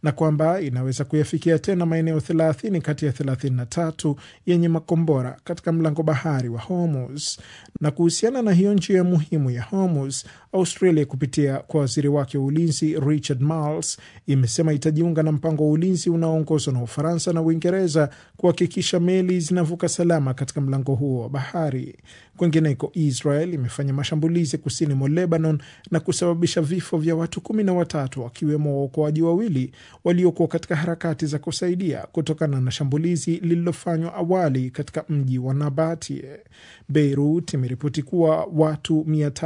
na kwamba inaweza kuyafikia tena maeneo 30 kati ya 33 yenye makombora katika mlango bahari wa Hormuz. Na kuhusiana na hiyo njia muhimu ya Hormuz, Australia kupitia kwa waziri wake wa ulinzi Richard Marles imesema itajiunga na mpango wa ulinzi unaoongozwa na Ufaransa na Uingereza kuhakikisha meli zinavuka salama katika mlango huo wa bahari. Kwengineko, Israel imefanya mashambulizi kusini mwa Lebanon na kusababisha vifo vya watu kumi na watatu wakiwemo waokoaji wawili waliokuwa katika harakati za kusaidia kutokana na shambulizi lililofanywa awali katika mji wa Nabatie. Beirut imeripoti kuwa watu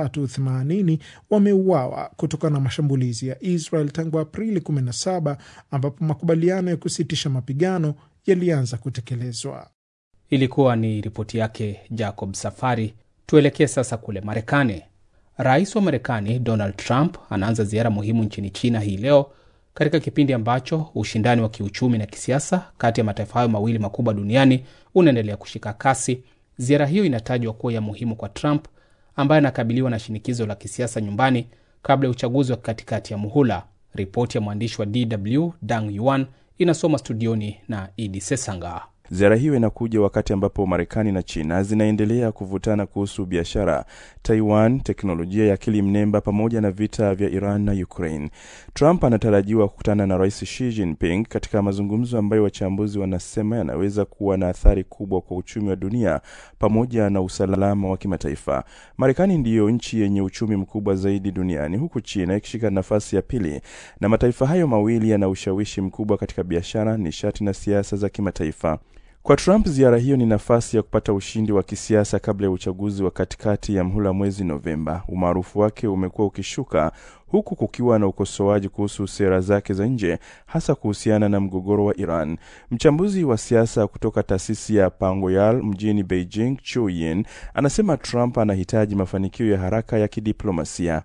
380 wameuawa kutokana na mashambulizi ya Israel tangu Aprili 17 ambapo makubaliano ya kusitisha mapigano yalianza kutekelezwa. Ilikuwa ni ripoti yake Jacob Safari. Tuelekee sasa kule Marekani. Rais wa Marekani Donald Trump anaanza ziara muhimu nchini China hii leo katika kipindi ambacho ushindani wa kiuchumi na kisiasa kati ya mataifa hayo mawili makubwa duniani unaendelea kushika kasi. Ziara hiyo inatajwa kuwa ya muhimu kwa Trump ambaye anakabiliwa na shinikizo la kisiasa nyumbani kabla ya uchaguzi wa katikati ya muhula. Ripoti ya mwandishi wa DW Dang Yuan inasoma studioni na Idi Sesanga. Ziara hiyo inakuja wakati ambapo Marekani na China zinaendelea kuvutana kuhusu biashara, Taiwan, teknolojia ya akili mnemba pamoja na vita vya Iran na Ukraine. Trump anatarajiwa kukutana na Rais Xi Jinping katika mazungumzo ambayo wachambuzi wanasema yanaweza kuwa na athari kubwa kwa uchumi wa dunia pamoja na usalama wa kimataifa. Marekani ndiyo nchi yenye uchumi mkubwa zaidi duniani huku China ikishika nafasi ya pili, na mataifa hayo mawili yana ushawishi mkubwa katika biashara, nishati na siasa za kimataifa. Kwa Trump, ziara hiyo ni nafasi ya kupata ushindi wa kisiasa kabla ya uchaguzi wa katikati ya mhula mwezi Novemba. Umaarufu wake umekuwa ukishuka huku kukiwa na ukosoaji kuhusu sera zake za nje, hasa kuhusiana na mgogoro wa Iran. Mchambuzi wa siasa kutoka taasisi ya Pangoyal mjini Beijing, Chu Yin, anasema Trump anahitaji mafanikio ya haraka ya kidiplomasia.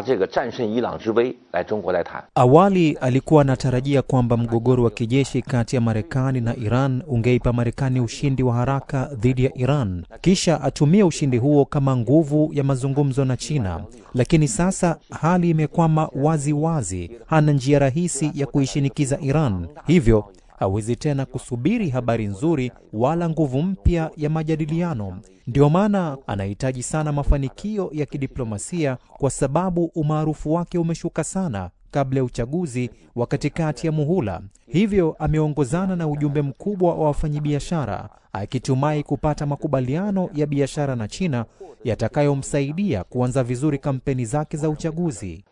Awali alikuwa anatarajia kwamba mgogoro wa kijeshi kati ya Marekani na Iran ungeipa Marekani ushindi wa haraka dhidi ya Iran, kisha atumie ushindi huo kama nguvu ya mazungumzo na China. Lakini sasa hali imekwama wazi wazi, hana njia rahisi ya kuishinikiza Iran, hivyo hawezi tena kusubiri habari nzuri wala nguvu mpya ya majadiliano. Ndio maana anahitaji sana mafanikio ya kidiplomasia, kwa sababu umaarufu wake umeshuka sana kabla ya uchaguzi wa katikati ya muhula. Hivyo ameongozana na ujumbe mkubwa wa wafanyabiashara akitumai kupata makubaliano ya biashara na China yatakayomsaidia kuanza vizuri kampeni zake za uchaguzi.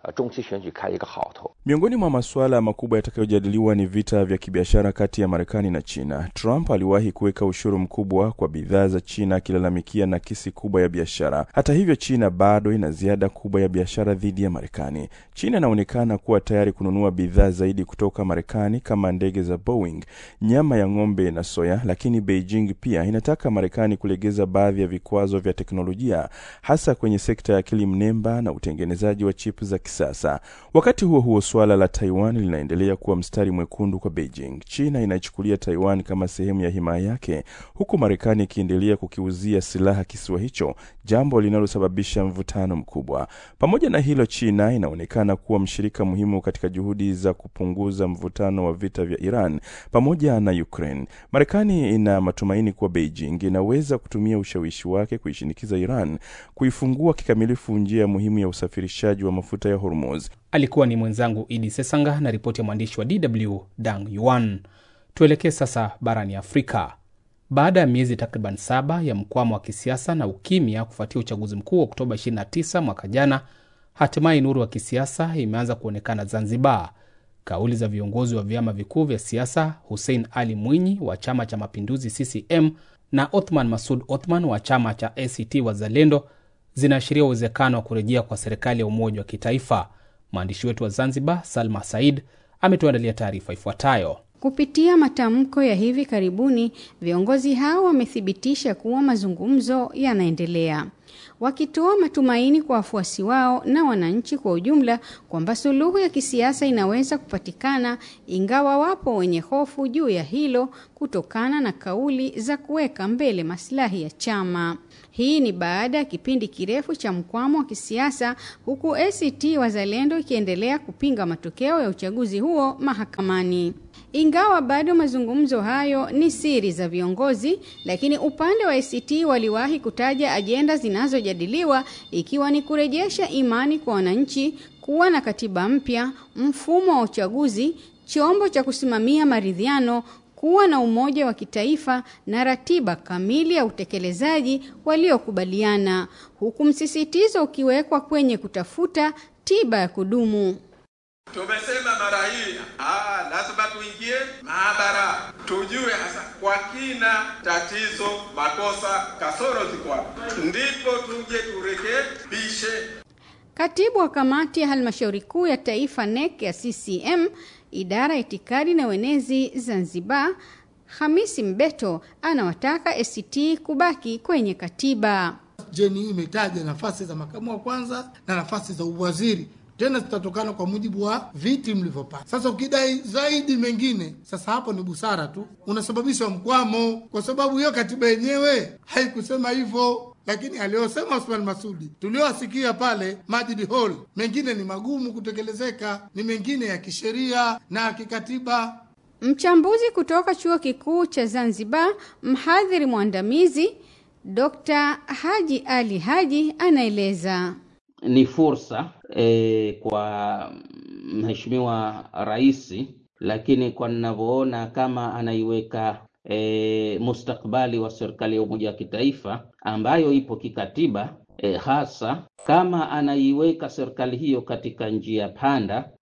Miongoni mwa masuala makubwa yatakayojadiliwa ni vita vya kibiashara kati ya Marekani na China. Trump aliwahi kuweka ushuru mkubwa kwa bidhaa za China akilalamikia nakisi kubwa ya biashara. Hata hivyo, China bado ina ziada kubwa ya biashara dhidi ya Marekani. China inaonekana kuwa tayari kununua bidhaa zaidi kutoka Marekani kama ndege za Boeing, nyama ya ng'ombe na soya, lakini Beijing pia inataka Marekani kulegeza baadhi ya vikwazo vya teknolojia hasa kwenye sekta ya akili mnemba na utengenezaji wa chipu za kisasa. Wakati huo huo, suala la Taiwan linaendelea kuwa mstari mwekundu kwa Beijing. China inachukulia Taiwan kama sehemu ya himaya yake, huku Marekani ikiendelea kukiuzia silaha kisiwa hicho, jambo linalosababisha mvutano mkubwa. Pamoja na hilo, China inaonekana kuwa mshirika muhimu katika juhudi za kupunguza mvutano wa vita vya Iran pamoja na Ukraine. Marekani ina matumaini kuwa Beijing inaweza kutumia ushawishi wake kuishinikiza Iran kuifungua kikamilifu njia muhimu ya usafirishaji wa mafuta ya Hormuz. Alikuwa ni mwenzangu Idi Sesanga na ripoti ya mwandishi wa DW Dang Yuan. Tuelekee sasa barani Afrika. Baada ya miezi takriban saba ya mkwamo wa kisiasa na ukimya kufuatia uchaguzi mkuu wa Oktoba 29 mwaka jana, hatimaye nuru wa kisiasa imeanza kuonekana Zanzibar. Kauli za viongozi wa vyama vikuu vya siasa Hussein Ali Mwinyi wa Chama cha Mapinduzi CCM na Othman Masud Othman wa chama cha ACT Wazalendo zinaashiria uwezekano wa kurejea kwa serikali ya umoja wa kitaifa. Mwandishi wetu wa Zanzibar, Salma Said, ametuandalia taarifa ifuatayo. Kupitia matamko ya hivi karibuni, viongozi hao wamethibitisha kuwa mazungumzo yanaendelea, wakitoa matumaini kwa wafuasi wao na wananchi kwa ujumla kwamba suluhu ya kisiasa inaweza kupatikana, ingawa wapo wenye hofu juu ya hilo kutokana na kauli za kuweka mbele maslahi ya chama. Hii ni baada ya kipindi kirefu cha mkwamo wa kisiasa, huku ACT Wazalendo ikiendelea kupinga matokeo ya uchaguzi huo mahakamani. Ingawa bado mazungumzo hayo ni siri za viongozi, lakini upande wa ACT waliwahi kutaja ajenda zinazojadiliwa ikiwa ni kurejesha imani kwa wananchi, kuwa na katiba mpya, mfumo wa uchaguzi, chombo cha kusimamia maridhiano, kuwa na umoja wa kitaifa na ratiba kamili ya utekelezaji waliokubaliana, huku msisitizo ukiwekwa kwenye kutafuta tiba ya kudumu. Tumesema mara hii ah, lazima tuingie maabara tujue hasa kwa kina tatizo, makosa, kasoro ziko wapi, ndipo tuje turekebishe. Katibu wa kamati ya halmashauri kuu ya taifa NEC ya CCM idara ya itikadi na uenezi Zanzibar, Hamisi Mbeto anawataka ACT kubaki kwenye katiba. Jeni hii imetaja nafasi za makamu wa kwanza na nafasi za uwaziri tena zitatokana kwa mujibu wa viti mlivyopata. Sasa ukidai zaidi mengine, sasa hapo ni busara tu, unasababisha mkwamo, kwa sababu hiyo katiba yenyewe haikusema hivyo. Lakini aliyosema Osman Masudi tuliowasikia pale Majid Hall, mengine ni magumu kutekelezeka, ni mengine ya kisheria na ya kikatiba. Mchambuzi kutoka chuo kikuu cha Zanzibar, mhadhiri mwandamizi Dr. Haji Ali Haji anaeleza. Ni fursa e, kwa mheshimiwa rais, lakini kwa ninavyoona kama anaiweka e, mustakbali wa serikali ya umoja wa kitaifa ambayo ipo kikatiba e, hasa kama anaiweka serikali hiyo katika njia panda,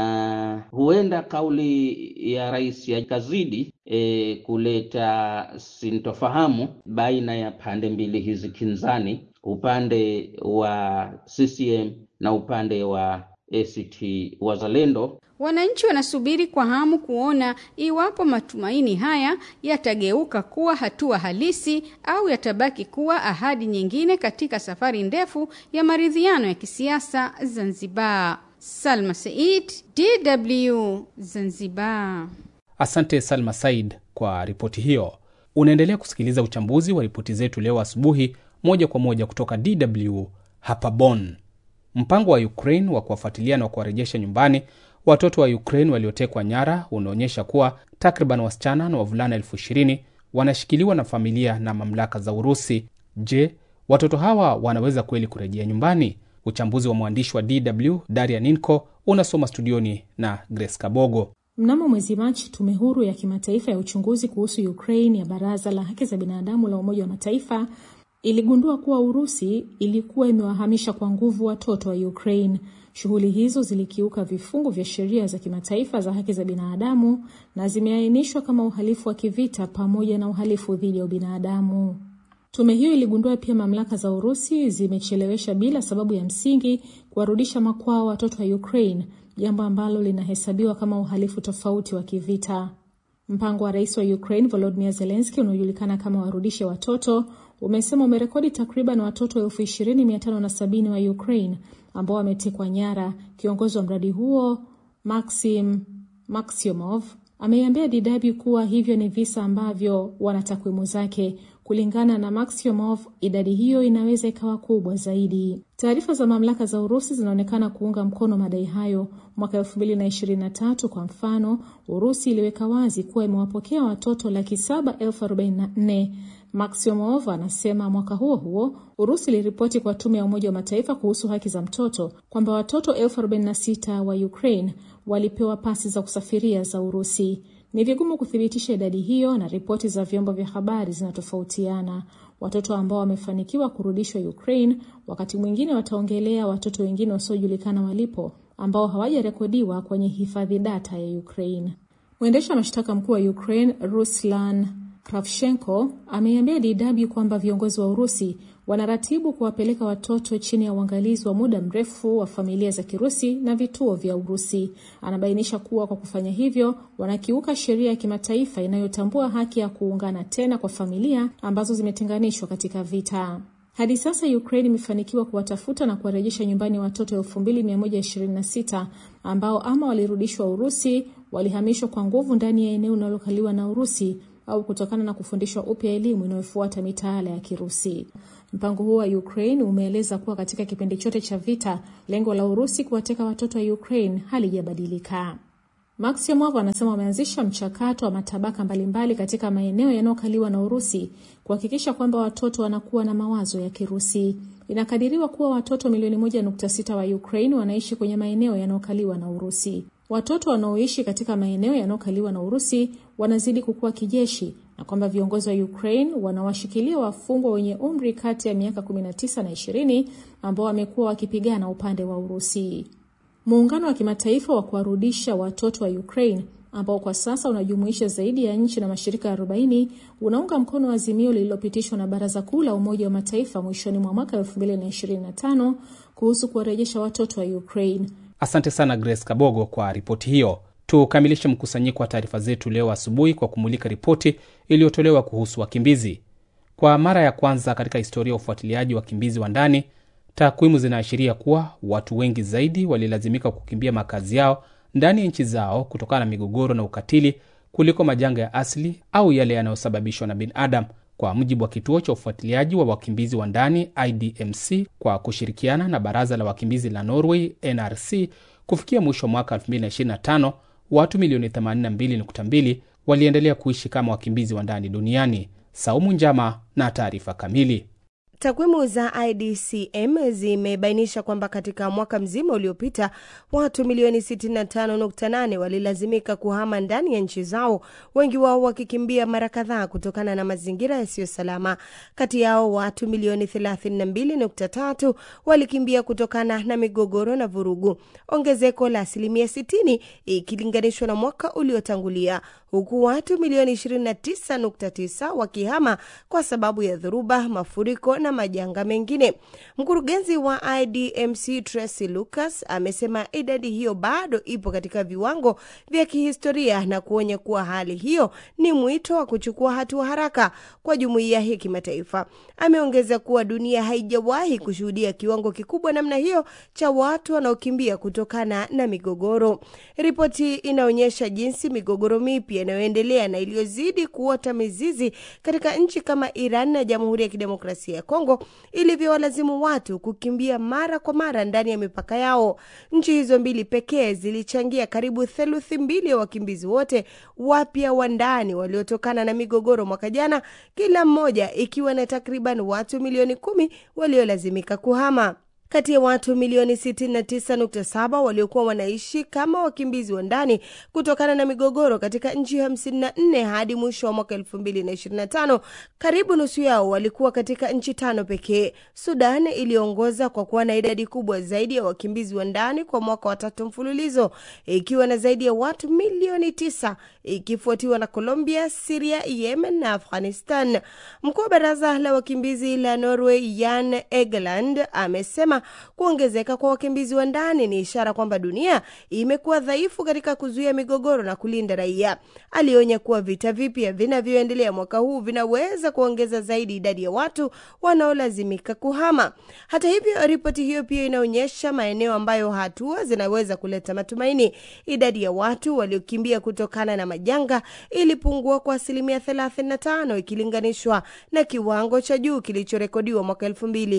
na huenda kauli ya rais ikazidi e, kuleta sintofahamu baina ya pande mbili hizi kinzani, upande wa CCM na upande wa ACT Wazalendo. Wananchi wanasubiri kwa hamu kuona iwapo matumaini haya yatageuka kuwa hatua halisi au yatabaki kuwa ahadi nyingine katika safari ndefu ya maridhiano ya kisiasa Zanzibar. Salma Said, DW Zanzibar. Asante Salma Said kwa ripoti hiyo. Unaendelea kusikiliza uchambuzi wa ripoti zetu leo asubuhi, moja kwa moja kutoka DW hapa Bonn. Mpango wa Ukraine wa kuwafuatilia na kuwarejesha nyumbani watoto wa Ukraine waliotekwa nyara unaonyesha kuwa takriban wasichana na wavulana elfu ishirini wanashikiliwa na familia na mamlaka za Urusi. Je, watoto hawa wanaweza kweli kurejea nyumbani? Uchambuzi wa mwandishi wa DW Daria Ninko unasoma studioni na Grace Kabogo. Mnamo mwezi Machi, tume huru ya kimataifa ya uchunguzi kuhusu Ukraine ya Baraza la Haki za Binadamu la Umoja wa Mataifa iligundua kuwa Urusi ilikuwa imewahamisha kwa nguvu watoto wa Ukraine. Shughuli hizo zilikiuka vifungu vya sheria za kimataifa za haki za binadamu na zimeainishwa kama uhalifu wa kivita pamoja na uhalifu dhidi ya ubinadamu. Tume hiyo iligundua pia mamlaka za Urusi zimechelewesha bila sababu ya msingi kuwarudisha makwao watoto wa Ukraine, jambo ambalo linahesabiwa kama uhalifu tofauti wa kivita. Mpango wa rais wa Ukraine Volodymyr Zelensky unaojulikana kama warudishe watoto umesema umerekodi takriban watoto elfu ishirini mia tano na sabini wa Ukraine ambao wametekwa nyara. Kiongozi wa mradi huo Maxim Maxiomov ameiambia DW kuwa hivyo ni visa ambavyo wana takwimu zake. Kulingana na Maxiomov, idadi hiyo inaweza ikawa kubwa zaidi. Taarifa za mamlaka za Urusi zinaonekana kuunga mkono madai hayo. Mwaka 2023 kwa mfano, Urusi iliweka wazi kuwa imewapokea watoto laki saba elfu arobaini na nne. Maxiomov anasema mwaka huo huo Urusi iliripoti kwa tume ya Umoja wa Mataifa kuhusu haki za mtoto kwamba watoto elfu arobaini na sita wa Ukraine walipewa pasi za kusafiria za Urusi. Ni vigumu kuthibitisha idadi hiyo na ripoti za vyombo vya habari zinatofautiana. Watoto ambao wamefanikiwa kurudishwa Ukraine wakati mwingine wataongelea watoto wengine wasiojulikana walipo ambao hawajarekodiwa kwenye hifadhi data ya Ukraine. Mwendesha mashtaka mkuu wa Ukraine Ruslan Kravchenko ameiambia DW kwamba viongozi wa Urusi wanaratibu kuwapeleka watoto chini ya uangalizi wa muda mrefu wa familia za Kirusi na vituo vya Urusi. Anabainisha kuwa kwa kufanya hivyo wanakiuka sheria ya kimataifa inayotambua haki ya kuungana tena kwa familia ambazo zimetenganishwa katika vita. Hadi sasa Ukraine imefanikiwa kuwatafuta na kuwarejesha nyumbani watoto 2126 ambao ama walirudishwa Urusi, walihamishwa kwa nguvu ndani ya eneo linalokaliwa na Urusi au kutokana na kufundishwa upya elimu inayofuata mitaala ya Kirusi. Mpango huo wa Ukraine umeeleza kuwa katika kipindi chote cha vita, lengo la Urusi kuwateka watoto wa Ukraine halijabadilika. Max Yamwavo anasema wameanzisha mchakato wa matabaka mbalimbali katika maeneo yanayokaliwa na Urusi kuhakikisha kwamba watoto wanakuwa na mawazo ya Kirusi. Inakadiriwa kuwa watoto milioni moja nukta sita wa Ukraine wanaishi kwenye maeneo yanayokaliwa na Urusi. Watoto wanaoishi katika maeneo yanayokaliwa na Urusi wanazidi kukua kijeshi na kwamba viongozi wa Ukraine wanawashikilia wafungwa wenye umri kati ya miaka 19 na 20 ambao wamekuwa wakipigana upande wa Urusi. Muungano wa kimataifa wa kuwarudisha watoto wa Ukraine ambao kwa sasa unajumuisha zaidi ya nchi na mashirika 40 unaunga mkono azimio lililopitishwa na Baraza Kuu la Umoja wa Mataifa mwishoni mwa mwaka 2025 kuhusu kuwarejesha watoto wa Ukraine. Asante sana Grace Kabogo kwa ripoti hiyo. Tukamilishe mkusanyiko wa taarifa zetu leo asubuhi kwa kumulika ripoti iliyotolewa kuhusu wakimbizi. Kwa mara ya kwanza katika historia ya ufuatiliaji wa wakimbizi wa ndani, takwimu zinaashiria kuwa watu wengi zaidi walilazimika kukimbia makazi yao ndani ya nchi zao kutokana na migogoro na ukatili kuliko majanga ya asili au yale yanayosababishwa na binadamu, kwa mujibu wa kituo cha ufuatiliaji wa wakimbizi wa ndani IDMC kwa kushirikiana na baraza la wakimbizi la Norway NRC. Kufikia mwisho wa mwaka 2025 watu milioni 82.2 waliendelea kuishi kama wakimbizi wa ndani duniani. Saumu Njama na taarifa kamili. Takwimu za IDCM zimebainisha kwamba katika mwaka mzima uliopita watu milioni 65.8 walilazimika kuhama ndani ya nchi zao, wengi wao wakikimbia mara kadhaa kutokana na mazingira yasiyo salama. Kati yao watu milioni 32.3 walikimbia kutokana na migogoro na vurugu, ongezeko la asilimia 60 ikilinganishwa na mwaka uliotangulia, huku watu milioni 29.9 wakihama kwa sababu ya dhoruba, mafuriko na majanga mengine. Mkurugenzi wa IDMC Tracy Lucas amesema idadi hiyo bado ipo katika viwango vya kihistoria na kuonya kuwa hali hiyo ni mwito wa kuchukua hatua haraka kwa jumuiya hii kimataifa. Ameongeza kuwa dunia haijawahi kushuhudia kiwango kikubwa namna hiyo cha watu wanaokimbia kutokana na migogoro. Ripoti inaonyesha jinsi migogoro mipya inayoendelea na iliyozidi kuota mizizi katika nchi kama Iran na Jamhuri ya Kidemokrasia ya Kongo ilivyowalazimu watu kukimbia mara kwa mara ndani ya mipaka yao. Nchi hizo mbili pekee zilichangia karibu theluthi mbili ya wakimbizi wote wapya wa ndani waliotokana na migogoro mwaka jana, kila mmoja ikiwa na takriban watu milioni kumi waliolazimika kuhama. Kati ya watu milioni 69.7 waliokuwa wanaishi kama wakimbizi wa ndani kutokana na migogoro katika nchi 54 hadi mwisho wa mwaka 2025, karibu nusu yao walikuwa katika nchi tano pekee. Sudan iliongoza kwa kuwa na idadi kubwa zaidi ya wakimbizi wa ndani kwa mwaka wa tatu mfululizo, ikiwa na zaidi ya watu milioni 9, ikifuatiwa na Colombia, Syria, Yemen na Afghanistan. Mkuu wa baraza la wakimbizi la Norway Jan Egeland amesema kuongezeka kwa wakimbizi wa ndani ni ishara kwamba dunia imekuwa dhaifu katika kuzuia migogoro na kulinda raia. Alionya kuwa vita vipya vinavyoendelea mwaka huu vinaweza kuongeza zaidi idadi ya watu wanaolazimika kuhama. Hata hivyo, ripoti hiyo pia inaonyesha maeneo ambayo hatua zinaweza kuleta matumaini. Idadi ya watu waliokimbia kutokana na majanga ilipungua kwa asilimia 35 ikilinganishwa na kiwango cha juu kilichorekodiwa mwaka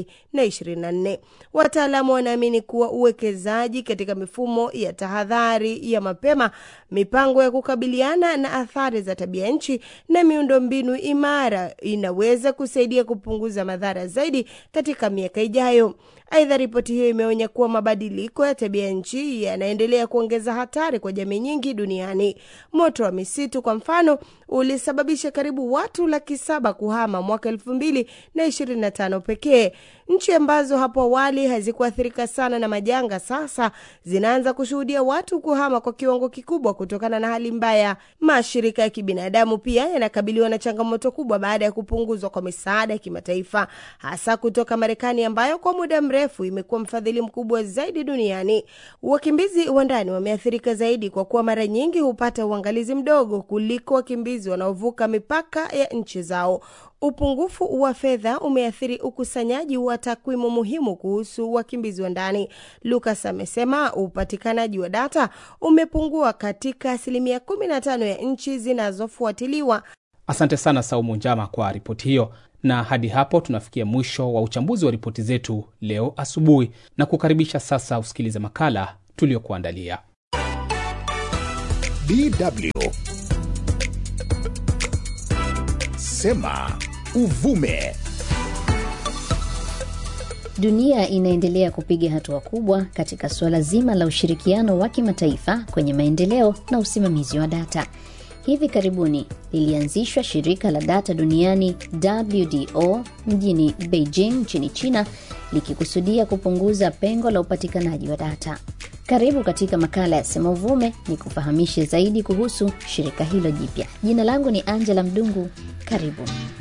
2024. Wataalamu wanaamini kuwa uwekezaji katika mifumo ya tahadhari ya mapema, mipango ya kukabiliana na athari za tabia nchi na miundombinu imara inaweza kusaidia kupunguza madhara zaidi katika miaka ijayo. Aidha, ripoti hiyo imeonya kuwa mabadiliko ya tabia nchi yanaendelea kuongeza hatari kwa jamii nyingi duniani. Moto wa misitu kwa mfano ulisababisha karibu watu laki saba kuhama mwaka elfu mbili na ishirini na tano pekee. Nchi ambazo hapo awali awali hazikuathirika sana na majanga, sasa zinaanza kushuhudia watu kuhama kwa kiwango kikubwa kutokana na hali mbaya. Mashirika ya kibinadamu pia yanakabiliwa na changamoto kubwa baada ya kupunguzwa kwa misaada ya kimataifa, hasa kutoka Marekani ambayo kwa muda mrefu imekuwa mfadhili mkubwa zaidi duniani. Wakimbizi wa ndani wameathirika zaidi kwa kuwa mara nyingi hupata uangalizi mdogo kuliko wakimbizi wanaovuka mipaka ya nchi zao. Upungufu wa fedha umeathiri ukusanyaji wa takwimu muhimu kuhusu wakimbizi wa ndani. Lucas amesema upatikanaji wa data umepungua katika asilimia 15 ya nchi zinazofuatiliwa. Asante sana Saumu Njama kwa ripoti hiyo, na hadi hapo tunafikia mwisho wa uchambuzi wa ripoti zetu leo asubuhi, na kukaribisha sasa usikilize makala tuliyokuandalia. DW Sema Uvume. Dunia inaendelea kupiga hatua kubwa katika suala zima la ushirikiano wa kimataifa kwenye maendeleo na usimamizi wa data. Hivi karibuni lilianzishwa shirika la data duniani WDO mjini Beijing nchini China, likikusudia kupunguza pengo la upatikanaji wa data. Karibu katika makala ya Sema Uvume ni kufahamishe zaidi kuhusu shirika hilo jipya. Jina langu ni Angela Mdungu. Karibu.